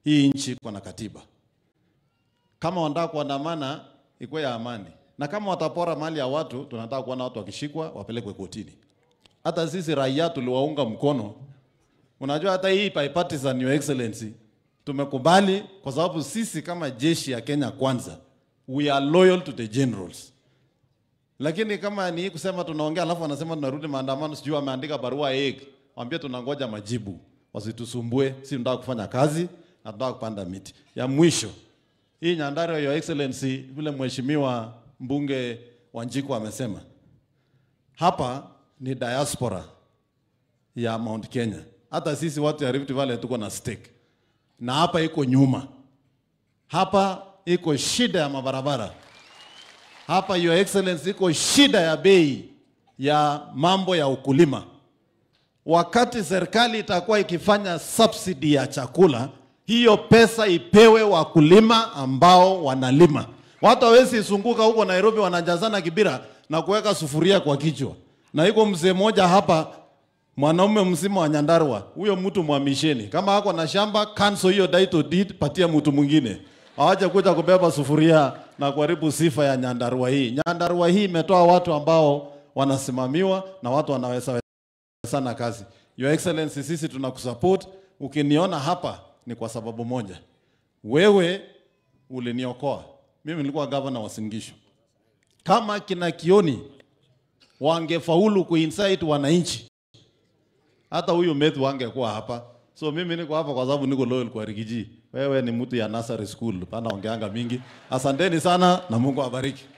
Hii nchi iko na katiba. Kama wanataka kuandamana, ikuwe ya amani, na kama watapora mali ya watu, tunataka kuona watu wakishikwa wapelekwe kotini. Hata sisi raia tuliwaunga mkono. Unajua hata hii bipartisan, your excellency, tumekubali kwa sababu sisi kama jeshi ya Kenya kwanza, we are loyal to the generals. Lakini kama ni kusema tunaongea alafu wanasema tunarudi maandamano, sijui wameandika barua egg, waambie tunangoja majibu, wasitusumbue. Si tunataka kufanya kazi na tunataka kupanda miti. Ya mwisho hii Nyandarua, your excellency, vile mheshimiwa mbunge Wanjiku amesema hapa ni diaspora ya Mount Kenya. Hata sisi watu ya Rift Valley tuko na stake, na hapa iko nyuma, hapa iko shida ya mabarabara hapa your excellency, iko shida ya bei ya mambo ya ukulima. Wakati serikali itakuwa ikifanya subsidy ya chakula, hiyo pesa ipewe wakulima ambao wanalima. Watu hawezi isunguka huko Nairobi wanajazana kibira na kuweka sufuria kwa kichwa. Na iko mzee mmoja hapa, mwanaume mzima wa Nyandarua, huyo mtu mwamisheni. Kama ako na shamba, cancel hiyo title deed, patia mtu mwingine. Hawaje kuja kubeba sufuria na kuharibu sifa ya Nyandarua hii. Nyandarua hii imetoa watu ambao wanasimamiwa na watu wanaweza sana kazi. Your Excellency, sisi tunakusupport. Ukiniona hapa ni kwa sababu moja, wewe uliniokoa mimi. Nilikuwa gavana wa Singisho. Kama kina Kioni wangefaulu kuinsight wananchi, hata huyu Methu wangekuwa hapa. So mimi niko hapa kwa sababu niko loyal kwa Rigiji. Wewe ni mtu ya nursery school, pana ongeanga mingi. Asanteni sana na Mungu awabariki.